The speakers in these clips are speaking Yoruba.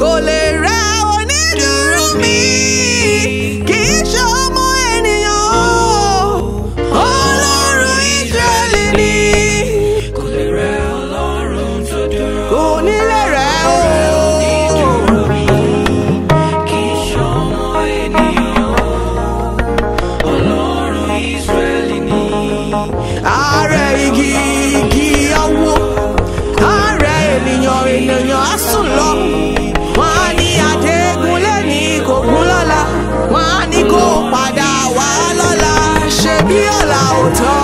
kò lè rẹ onídùúró mi kì í ṣe ọmọ ènìyàn o ọlọ́run Ísírẹ́lì ni kò lè rẹ ọlọ́run tó dúró. kò ní lè rẹ o. Onídùúró mi kì í ṣọmọ ènìyàn. Ọlọ́run Ísírẹ́lì ni. ààrẹ igi igi awo ààrẹ ènìyàn ènìyàn á sùn lọ wọn á ní àdégún lẹ́ni kò gún lọ́la wọn á ní kó padà wá lọ́la ṣe bí ọ̀la ò tọ́.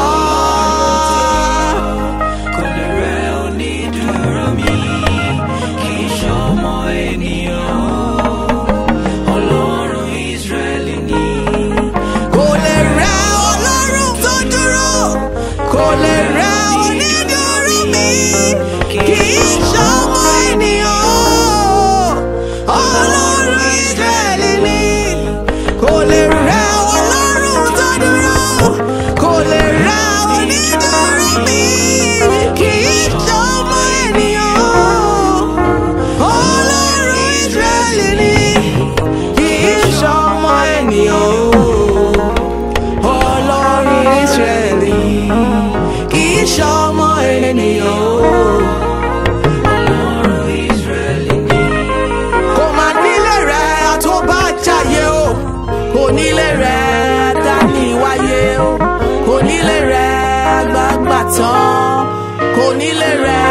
Kò lè rẹ onídùúró mi kì í ṣọmọ ènìyàn. Ọlọ́run Ísírẹ́lì ni. kò lè rẹ ọlọ́run tó dúró kò lè rẹ onídùúró mi kì í ṣọmọ ènìyàn ọlọ́run Ísírẹ́lì ni kò lè rẹ ọlọ́run tó dúró kò lè rẹ onídùúró mi kì í ṣọmọ ènìyàn ọlọ́run Ísírẹ́lì ni kì í ṣọmọ ènìyàn ọlọ́run Ísírẹ́lì kì í ṣọmọ ènìyàn Ọlọ́run Ísírẹ́lì ni. kò má nílé rẹ̀ àtọ́bàjáyé o kò nílé rẹ̀ dání wáyé o kò nílé rẹ̀ gbàgbà tán kò nílé rẹ̀